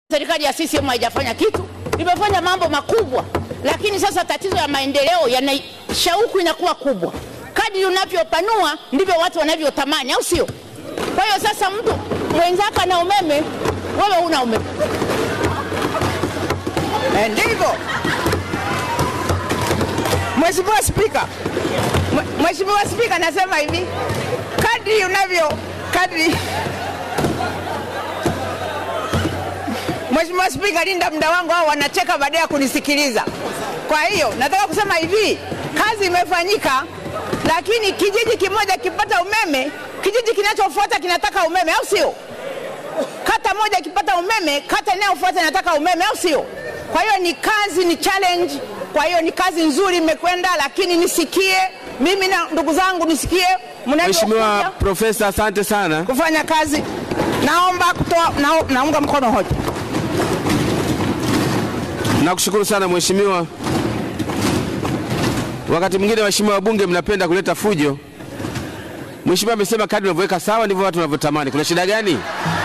Serikali ya CCM haijafanya kitu, imefanya mambo makubwa, lakini sasa tatizo ya maendeleo yana shauku inakuwa kubwa. Kadri unavyopanua ndivyo watu wanavyotamani, au sio? Kwa hiyo sasa mtu mwenzako ana umeme, wewe huna umeme. Eh, ndivyo Mheshimiwa Spika, Mwe- Mheshimiwa Spika, nasema hivi, kadri unavyo kadri Mheshimiwa Spika, linda muda wangu, hao wanacheka baada ya kunisikiliza. Kwa hiyo nataka kusema hivi, kazi imefanyika, lakini kijiji kimoja kipata umeme, kijiji kinachofuata kinataka umeme, au sio? Kata moja ikipata umeme, kata inayofuata inataka umeme, au sio? Kwa hiyo ni kazi, ni challenge. Kwa hiyo ni kazi nzuri imekwenda, lakini nisikie mimi na ndugu zangu, nisikie Mheshimiwa mnavyokuja Profesa, asante sana. kufanya kazi. Naomba kutoa, nao- naunga mkono hoja. Nakushukuru sana mheshimiwa. Wakati mwingine waheshimiwa wabunge mnapenda kuleta fujo. Mheshimiwa amesema kadri unavyoweka sawa ndivyo watu wanavyotamani. Kuna shida gani?